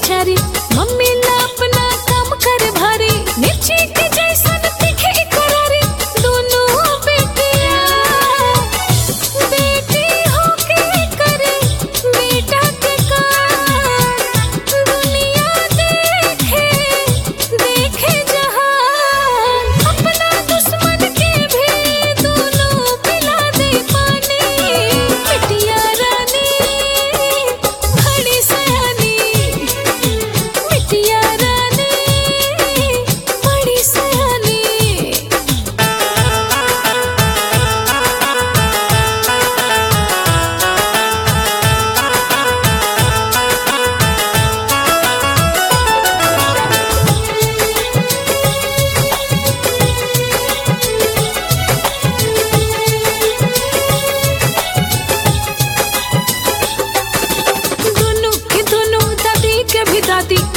लाचारी मम्मी ना अपना काम करे भारी मिर्ची के जैसन तीखे करारी दोनों बेटिया बेटी होके करे बेटा के काम दुनिया देखे देखे जहान अपना दुश्मन के भी दोनों पिला दे पानी बिटिया रानी बड़ी सयानी बिटिया रानी बड़ी सयानी दोनों के दोनों दादी के भी दादी